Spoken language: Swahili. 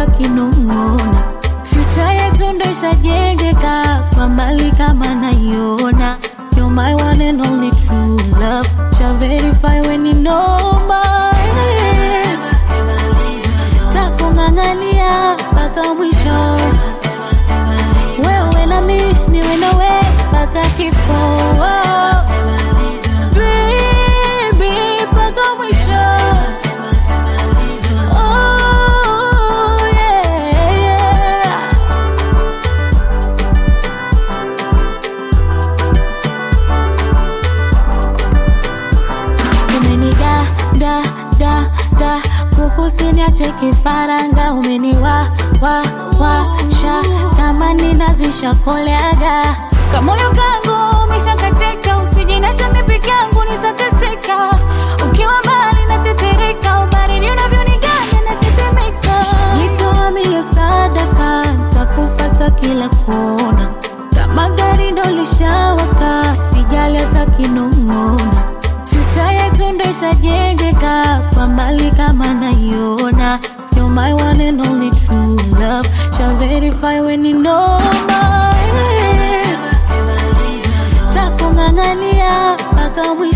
takinong'ona future yetu ndo ishajengeka kwa mbali kama naiona You're my one and only true love Shall verify when you know my Takung'ang'ania mpaka mwisho Wewe na mi niwe nawe mpaka kifo Baby mpaka mwisho Oh yeah, yeah. umeniga da da da kukusiniache kifaranga umeniwa wa wa sha tamani nazisha koleaga kamoyo kangu umeshakatika usijinacha mipiki yangu nitateseka ukiwa mbali natetereka ubaridi unavyoniganya natetemeka jitoa mio sadaka takufata kila kona kama gari ndo lishawaka sijali hata kinong'ona future yetu ndo ishajengeka kwa mbali kama naiona You're my one and only true love Shall verify when you know my Takung'ang'ania mpaka mwisho